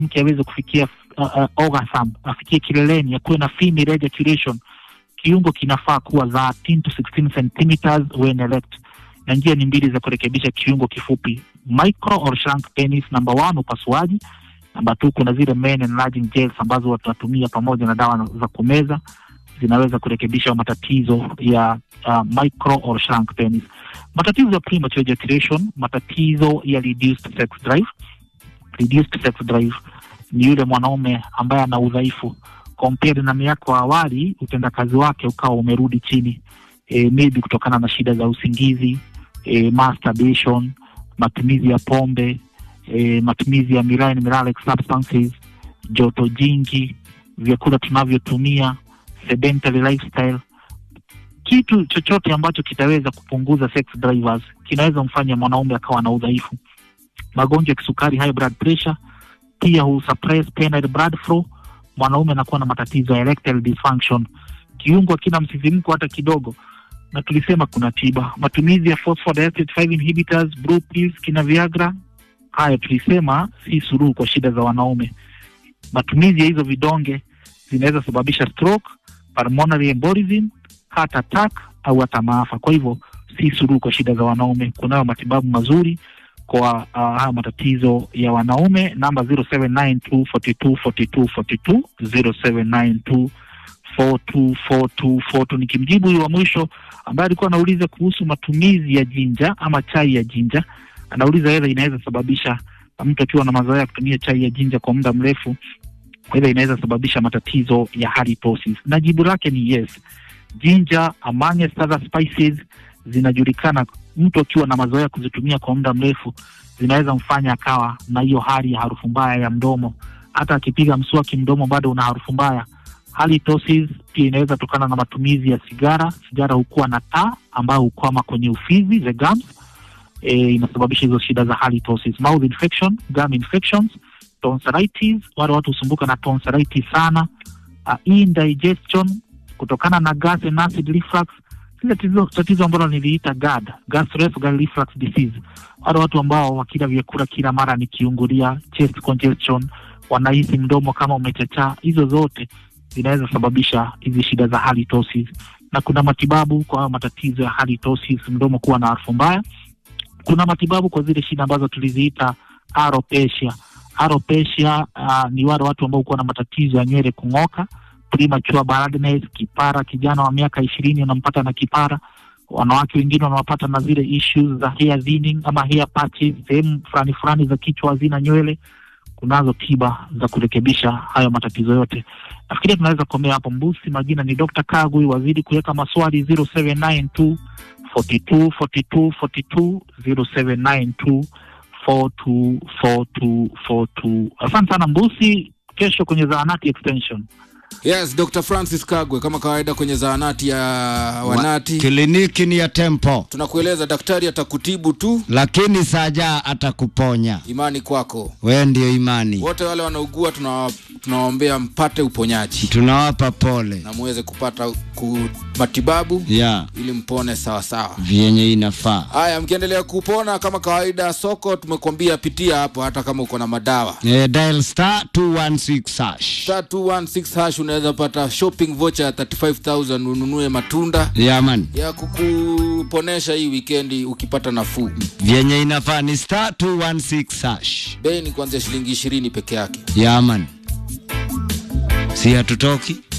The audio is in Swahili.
mke aweze kufikia uh, uh, orgasm, afikie kileleni, akuwe na female ejaculation, kiungo kinafaa kuwa 13 to 16 centimeters when erect, na njia ni mbili za kurekebisha kiungo kifupi, micro or shrunk penis. Number one, upasuaji. Namba two, kuna zile men enlarging gels ambazo watu watumia pamoja na dawa za kumeza zinaweza kurekebisha matatizo ya uh, micro or shrunk penis. Matatizo ya premature ejaculation, matatizo ya reduced sex drive. Reduced sex drive ni yule mwanaume ambaye ana udhaifu compared na miaka awali, utendakazi wake ukawa umerudi chini, e, maybe kutokana na shida za usingizi, e, masturbation, matumizi ya pombe, e, matumizi ya miline miralex substances, joto jingi, vyakula tunavyotumia, sedentary lifestyle kitu chochote ambacho kitaweza kupunguza sex drivers kinaweza mfanya mwanaume akawa na udhaifu. Magonjwa ya kisukari, high blood pressure, pia husuppress penile blood flow. Mwanaume anakuwa na matatizo ya erectile dysfunction, kiungo kina msisimko hata kidogo, na tulisema kuna tiba. Matumizi ya phosphodiester 5 inhibitors, blue pills, kina Viagra, haya tulisema si suluhu kwa shida za wanaume. Matumizi ya hizo vidonge zinaweza sababisha stroke, pulmonary embolism heart attack au hata maafa. Kwa hivyo si suluhu kwa shida za wanaume. Kunayo matibabu mazuri kwa uh, haya matatizo ya wanaume. Namba 0792424242 0792424242. Nikimjibu huyu wa mwisho ambaye alikuwa anauliza kuhusu matumizi ya jinja ama chai ya jinja, anauliza edha inaweza sababisha mtu akiwa na mazoea ya kutumia chai ya jinja kwa muda mrefu, kwa hivyo inaweza sababisha matatizo ya halitosis, na jibu lake ni yes. Ginger amongst other spices zinajulikana, mtu akiwa na mazoea kuzitumia kwa muda mrefu zinaweza mfanya akawa na hiyo hali ya harufu mbaya ya mdomo. Hata akipiga mswaki mdomo bado una harufu mbaya. Halitosis pia inaweza tokana na matumizi ya sigara. Sigara hukuwa na taa ambayo hukwama kwenye ufizi, the gums. E, inasababisha hizo shida za halitosis. Mouth infection, gum infections, tonsillitis, wale watu husumbuka na tonsillitis sana. Uh, indigestion kutokana na gas and acid reflux, ile tatizo ambalo niliita GERD, gastroesophageal reflux disease. Wale watu ambao wakila vyakula kila mara ni kiungulia, chest congestion, wanahisi mdomo kama umechachaa, hizo zote zinaweza sababisha hizi shida za halitosis, na kuna matibabu kwa matatizo ya halitosis, mdomo kuwa na harufu mbaya. Kuna matibabu kwa zile shida ambazo tuliziita alopecia. Alopecia uh, ni wale watu ambao kuwa na matatizo ya nywele kung'oka premature baldness, kipara. Kijana wa miaka ishirini unampata na kipara. Wanawake wengine wanawapata na zile issues za hair thinning ama hair patches, sehemu fulani fulani za kichwa hazina nywele. Kunazo tiba za kurekebisha hayo matatizo yote. Nafikiria tunaweza kukomea hapo. Mbusi, majina ni Dr. Kagui. Wazidi kuweka maswali 0792 42 42 42 0792 42 42 42. Asante sana Mbusi, kesho kwenye zahanati extension. Yes, Dr. Francis Kagwe kama kawaida kwenye zahanati ya wanati. Kliniki ni ya Tempo, Tunakueleza daktari atakutibu tu, lakini saja atakuponya. imani kwako. We ndio imani, Wote wale wanaugua tunawa- tunawaombea mpate uponyaji tunawapa pole na muweze kupata ku matibabu ya ili mpone sawa sawa. vyenye inafaa. Haya, mkiendelea kupona kama kawaida, soko tumekwambia pitia hapo, hata kama uko na madawa E, dial star 216 hash. star 216 hash unaweza pata shopping voucher ya 35000 ununue matunda Ya man, ya kukuponesha hii wikendi ukipata nafuu. vyenye inafaa ni star 216 hash. Bei ni kuanzia shilingi ishirini peke yake. Ya man, si hatutoki